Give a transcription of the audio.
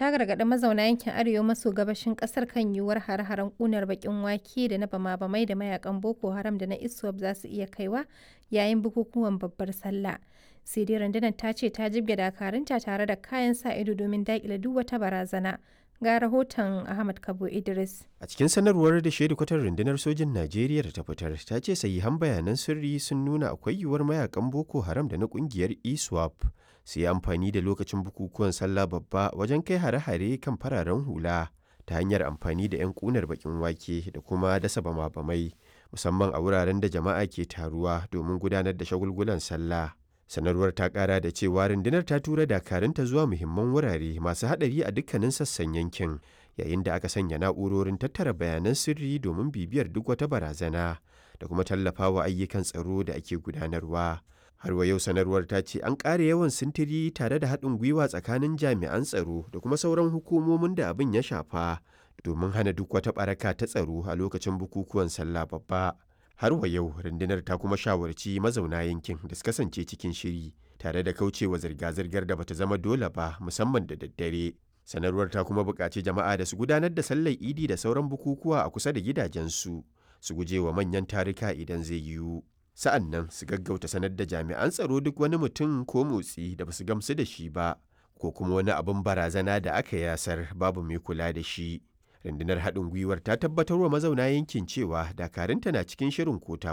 ta gargaɗi mazauna yankin arewa maso gabashin ƙasar kan yiwuwar hare-haren ƙunar baƙin wake da na bama-bamai da mayakan Boko Haram da na ISWAP za su iya kaiwa yayin bukukuwan babbar sallah. Sai dai rundunar ta ce ta jibge dakarunta tare da kayan sa ido domin daƙile duk wata barazana. Ga rahoton Ahmad Kabo Idris. A cikin sanarwar da kwatar rundunar sojin Najeriya da ta fitar, ta ce sahihan bayanan sirri sun nuna akwai yiwuwar mayakan Boko Haram da na kungiyar ISWAP su yi amfani da lokacin bukukuwan sallah babba wajen kai hare-hare kan fararen hula ta hanyar amfani da 'yan kunar bakin wake da kuma dasa bama-bamai musamman a wuraren da jama'a ke taruwa domin gudanar da shagulgulan sallah. sanarwar ta kara da cewa rundunar ta tura dakarunta zuwa muhimman wurare masu hadari a dukkanin sassan yankin yayin da aka sanya na'urorin tattara bayanan sirri domin bibiyar duk wata barazana da kuma tallafawa ayyukan tsaro da ake gudanarwa har wa yau sanarwar ta ce an ƙara yawan sintiri tare da haɗin gwiwa tsakanin jami'an tsaro da kuma sauran hukumomin da abin ya shafa domin hana duk wata ɓaraka ta tsaro a lokacin bukukuwan sallah babba har wa yau rundunar ta kuma shawarci mazauna yankin da su kasance cikin shiri tare da kaucewa zirga-zirgar da bata zama dole ba musamman da daddare sanarwar ta kuma buƙaci jama'a da su gudanar da sallar idi da sauran bukukuwa a kusa da gidajensu su guje wa manyan tarika idan zai yiwu sa'an nan su gaggauta sanar da jami'an tsaro duk wani mutum ko motsi da basu gamsu da shi ba ko kuma wani abin barazana da aka yasar babu mai kula da shi rundunar haɗin gwiwar ta tabbatar wa mazauna yankin cewa dakarunta na cikin shirin kota